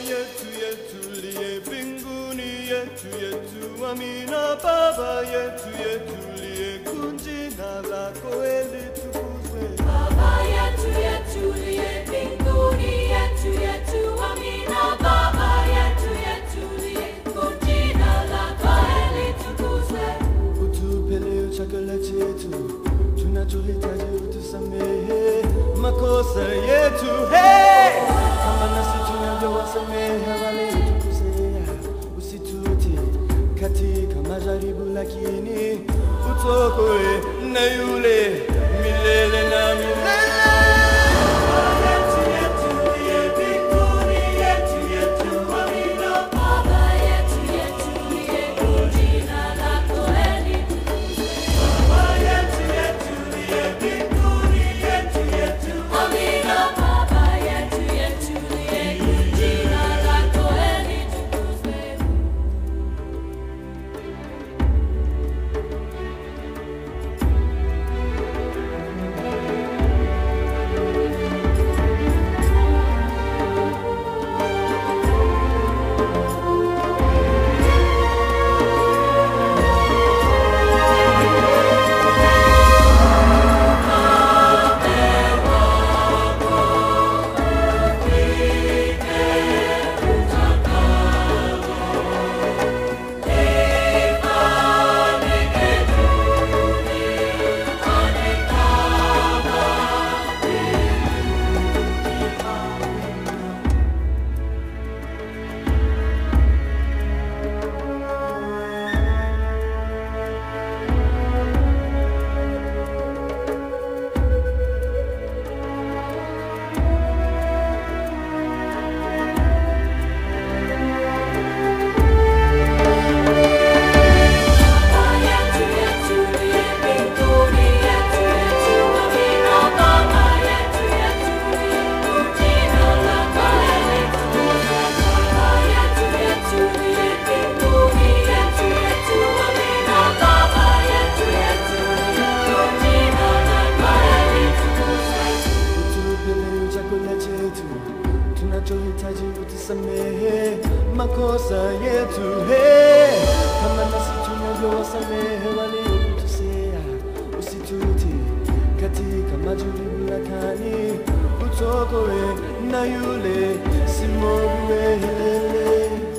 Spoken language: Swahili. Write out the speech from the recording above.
yetu yetu liye mbinguni yetu yetu amina baba yetu yetu liye kunjina lako elitukuzwe Baba yetu yetu liye mbinguni, yetu yetu amina. Baba yetu yetu liye jina lako litukuzwe. utupe leo chakula chetu tunachohitaji utusamehe makosa yetu hey! kama nasi tunavyowasamehe wale utukosea usitute katika majaribu lakini utokoe na yule milele na milele Baba yetu yetu liye jina lako litukuzwe. Amina. Baba yetu yetu liye jina lako litukuzwe. yetu yetu liye mbinguni, yetu yetu amina. Baba yetu yetu liye jina lako litukuzwe. Baba yetu yetu liye mbinguni, yetu yetu amina. Baba yetu yetu liye jina lako litukuzwe. utupe leo chakula chetu tunachohitaji utusamehe makosa yetu hey! kama nasi tunavyowasamehe waliokutusea usitute katika majaribu lakini utokoe na yule simoguwe